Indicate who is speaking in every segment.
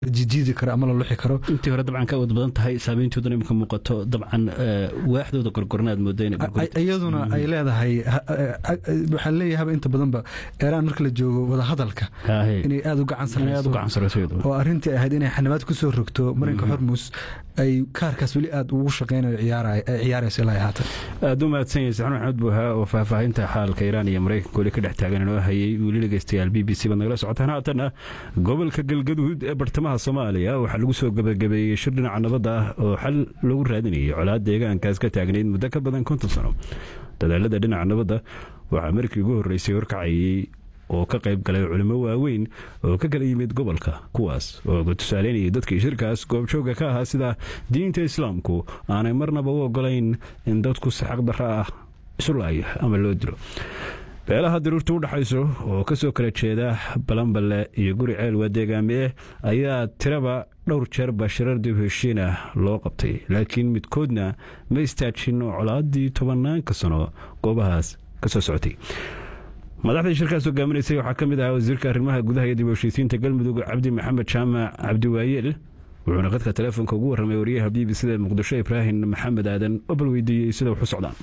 Speaker 1: jijiidi karo ama la luxi karo
Speaker 2: intii hore dabcan ka awood badan tahay saameyntooduna imika muuqato dabcan waaxdooda gorgorna aad mooda
Speaker 1: iyaduna ay leedahay waxaan leeyahay haba inta badanba eeraan marka la joogo wadahadalka inay aada u gacan sareyso oo arrintii ahayd inay xanibaad ku soo rogto marinka hormus ay kaarkaas weli aada ugu shaqeynayo ciyaarayso ilaa haatan
Speaker 2: aada u mahadsan yahay saxnuun axmed buuhaa oo faahfaahinta xaalka iiraan iyo maraykanka weli ka dhex taagan inoo hayay weli dhegeystayaal b b c baad nagala socotaan haatan gobolka galgaduud ee bartamaha soomaaliya waxaa lagu soo gabagabeeyey shir dhinaca nabadda ah oo xal lagu raadinayay colaad deegaankaas ka taagnayd muddo ka badan konton sano dadaalada dhinaca nabadda waxaa markii ugu horreysay horkacayay oo ka qayb galay culimo waaweyn oo ka kala yimid gobolka kuwaas oo tusaaleynayay dadkii shirkaas goobjooga ka ahaa sida diinta islaamku aanay marnaba u ogolayn in dadku si xaqdarra ah isu laayo ama loo dilo beelaha daruurta u dhexayso oo ka soo kala jeeda balanballe iyo guri ceel waa deegaamieh ayaa tiraba dhowr jeer bashirar dib heshiin ah loo qabtay laakiin midkoodna ma istaajin colaadii tobanaanka sano goobahaas ka soo socotay madaxdii shirkaas hogaaminaysay waxaa ka mid ahaa wasiirka arrimaha gudaha iyo dib heshiisiinta galmudug cabdi maxamed jaamac cabdiwaayeel wuxuuna qadka teleefonka ugu warramay wariyaha b b cda muqdisho ibraahim maxamed aadan oo bal weydiiyey sida wax u socdaan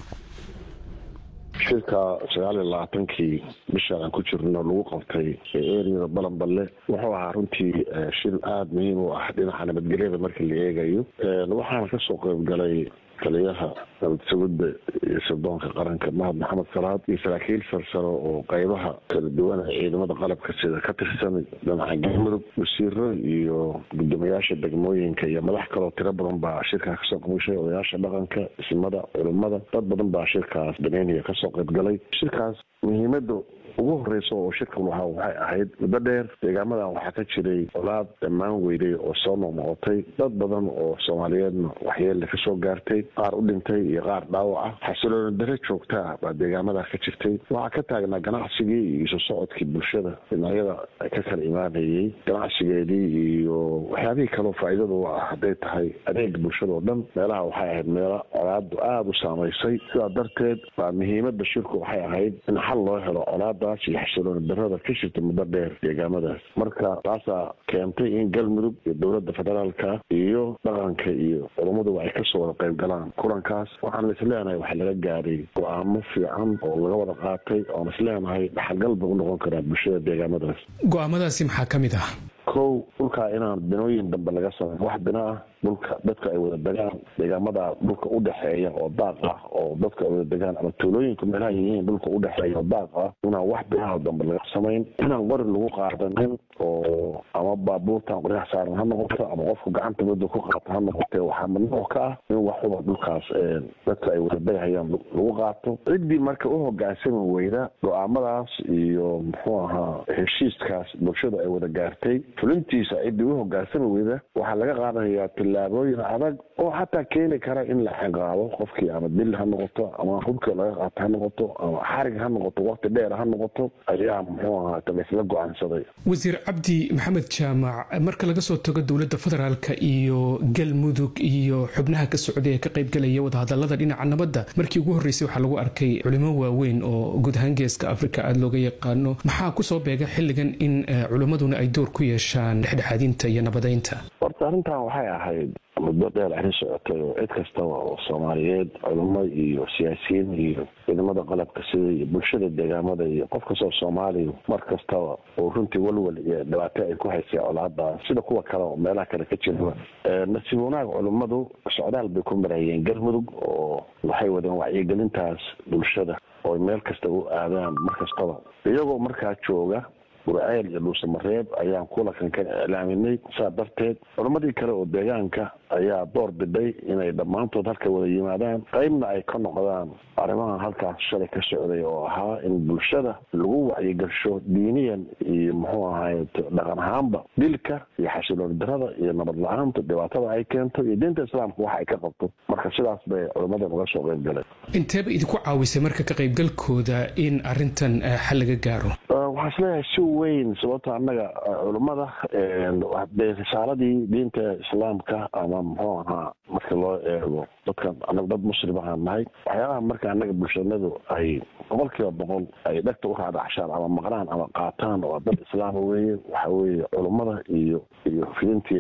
Speaker 3: shirka sagaal iyo labaatankii bishaan aan ku jirno lagu qabtay eriyada balanballe wuxuu ahaa runtii shir aada muhiim u ah dhinaca nabadgelyada marka la eegayo waxaana kasoo qayb galay taliyaha nabad sugidda iyo sirdoonka qaranka mahad maxamed salaad iyo saraakiil sarsaro oo qaybaha kala duwana ciidamada qalabka sida ka tirsan dhinaca galmudug wasiiro iyo guddoomiyaasha degmooyinka iyo madax kaloo tiro badan baa shirkaas kasoo qaybgashay odayaasha dhaqanka ismada culimada dad badan baa shirkaas daneynaya kasoo qayb galay shirkaas muhiimada ugu horeysa oo shirkan waha waxay ahayd muddo dheer deegaamadan waxaa ka jiray colaad dhammaan weyday oo soo noqnoqotay dad badan oo soomaaliyeedna waxyeelle kasoo gaartay qaar u dhintay iyo qaar dhaawac ah xasilooni dare joogtaa baa deegaamadaa ka jirtay waxaa ka taagnaa ganacsigii iyo isu socodkii bulshada dhinacyada ka kala imaanayay ganacsigeedii iyo waxyaabihii kaleo faa'iidada u ah hadday tahay adeega bulshada oo dhan meelaha waxay ahayd meelo colaadu aada u saamaysay sidaa darteed baa muhiimada shirku waxay ahayd in xal loo helo colaada iyo xasilooni darada ka jirta muddo dheer deegaamadaas marka taasaa keentay in galmudug iyo dowladda federaalka iyo dhaqanka iyo culammadu ay kasoo wada qayb galaan kulankaas waxaan isleenahay waxaa laga gaaray go-aamo fiican oo laga wada qaatay oon isleenahay dhaxalgal ba u noqon karaa bulshada deegaamadaas
Speaker 4: go-aamadaasi maxaa ka mid ah
Speaker 3: kow dhulkaa inaan binooyin dambe laga sameyn wax bina ah dhulka dadka ay wada degaan deegaamada dhulka udhexeeya oo daaq ah oo dadka ay wada degaan ama tuulooyinka meelaha yihiin dhulka udhexeeya oo daaq ah inaan wax binaha dambe laga samayn inaan qori lagu qaadanin oo ama baabuurtan qoryaha saaran ha noqoto ama qofku gacanta mudda ku qaata ha noqote waxaa mamnuuc ka ah in waxuba dhulkaas dadka ay wada degahayaan lagu qaato ciddii marka u hogaansami weyda go-aamadaas iyo muxuu ahaa heshiiskaas bulshada ay wada gaartay fulintiisa ciddii u hogaansami weyda waxaa laga qaadanayaa tillaabooyin adag oo xataa keeni kara in la ciqaabo qofkii ama dil ha noqoto ama hubka laga qaato ha noqoto ama xarig ha noqoto waqti dheer ha noqoto ayaa muxuu ahaa laysla go-aansaday
Speaker 4: wasiir cabdi maxamed jaamac marka laga soo tago dowladda federaalka iyo galmudug iyo xubnaha ka socday ee ka qaybgalaya wadahadalada dhinaca nabadda markii ugu horreysay waxaa lagu arkay culimo waaweyn oo guud ahaan geeska afrika aada looga yaqaano maxaa kusoo beega xilligan in culimmaduna ay door ku yeeshaan dhexdhexaadinta iyo nabadeynta
Speaker 3: horta arrintan waxay ahayd muddo dheer arrin socotay oo cid kastaba oo soomaaliyeed culimo iyo siyaasiyiin iyo ciidamada qalabka sida iyo bulshada deegaamada iyo qof kastoo soomaaliya mar kastaba oo runtii walwal iyo dhibaato ay ku haysay colaada sida kuwa kale oo meelaha kale ka jiraba nasiib wanaag culimmadu socdaal bay ku marayeen galmudug oo waxay wadeen wacyigelintaas bulshada oo meel kasta u aadaan mar kastaba iyagoo markaa jooga gurceel iyo dhuusamareeb ayaan kulankan ka iclaaminay saa darteed culammadii kale oo deegaanka ayaa door biday inay dhammaantood halka wada yimaadaan qeybna ay ka noqdaan arrimaha halkaas shalay ka socday oo ahaa in bulshada lagu wacyigasho diiniyan iyo muxuu ahaay dhaqan ahaanba dilka iyo xasilooni darada iyo nabad la-aanta dhibaatada ay keento iyo diinta islaamka wax ay ka qabto marka sidaas bay culammadan uga soo qeyb galeen
Speaker 4: inteeba idinku caawisay marka ka qaybgalkooda in arrintan xal laga gaaro
Speaker 3: waxaa waxaan isleeyahay si weyn sababto annaga culummada dee risaaladii diinta islaamka ama muxuu ahaa marka loo eego dadkan annaga dad muslim ahaan nahay waxyaabaha marka annaga bulshanadu ay boqol kiiba boqol ay dhegta u raadacshaan ama maqnaan ama qaataan oo dad islaama weeye waxa weeye culummada iyo iyo fidintii